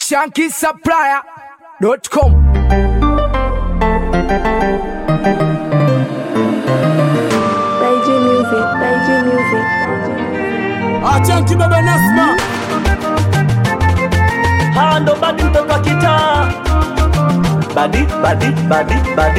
shankisupplier.com Beijing music, Beijing music, Achanki baba Nasma Hawa ndo badi mtoto wa kitaa badi badi badi badi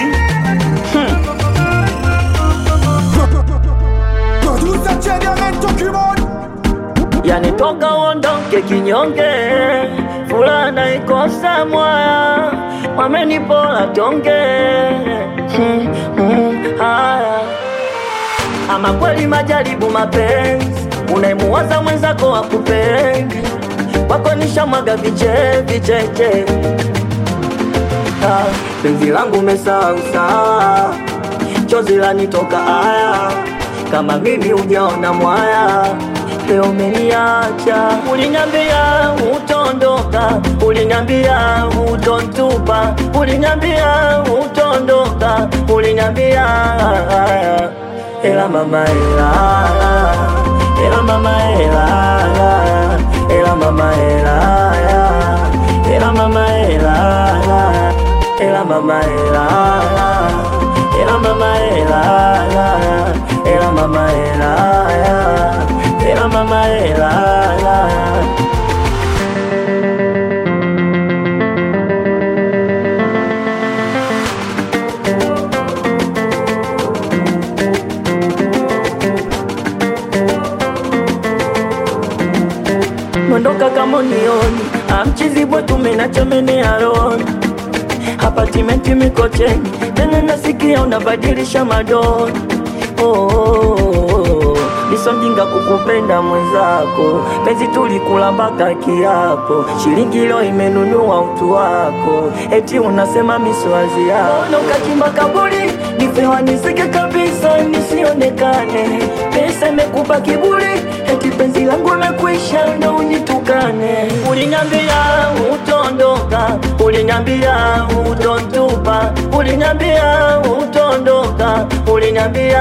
Producer Chediamento Keyboard yani toka uondoke kinyonge fulana ikosa mwaya wamenipola tonge Hmm, hmm, haya ama kweli majaribu mapenzi unaimuwaza mwenzako wakupenge wako nishamwaga viche vicheche Ah, penzi langu mesahau saa chozi lanitoka aya kama mimi ujaona mwaya leo umeniacha uliniambia utondoka uliniambia utontupa uliniambia utondoka uliniambia ela mama ela ela mama ela ela mama ela ela mama ela ela mama ela ela mama ela ela mama ela ela mama ela mondoka kama unioni amchizibwa tumenachamenea roni hapatimenti mikocheni tena nasikia unabadilisha madoni oh, oh, oh. nisonjinga kukupenda mwenzako penzi tulikula mpaka kiapo shilingi leo imenunua utu wako eti unasema miswazi yako na ukachimba kaburi nifewa nisike kabisa nisionekane pesa imekupa kiburi eti penzi langu limekwisha ndo unitukane uliniambia utondoka uliniambia utontupa uliniambia utondoka uliniambia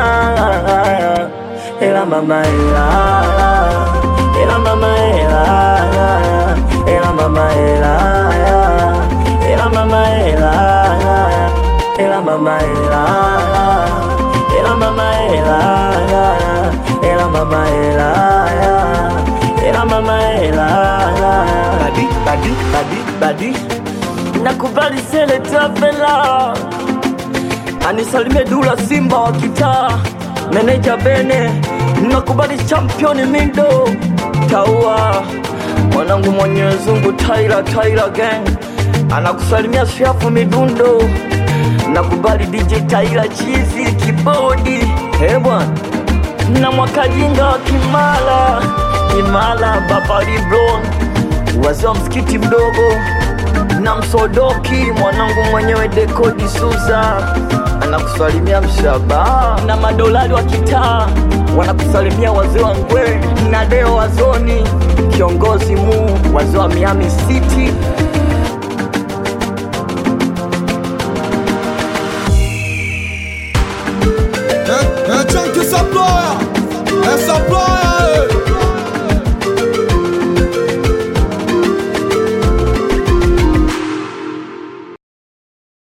ela mama ela ela mama ela ela mama ela ela mama ela ela mama ela ela mama ela ela mama ela ela mama ela badi badi badi badi nakubali sele tafela anisalimie dula simba wa kitaa meneja bene nakubali championi mindo taua mwanangu mwenyezi Mungu taira taira gang anakusalimia shafu midundo nakubali DJ taira chizi kibodi eh bwana na mwakajinga wa Kimala Kimala Baba Libron wazee wa msikiti mdogo na msodoki mwanangu mwenyewe dekodi Suza anakusalimia mshaba na madolari wa kitaa wanakusalimia wazee wa ngwe na deo wazoni kiongozi mu wazee wa Miami City Achanki Supplier Supplier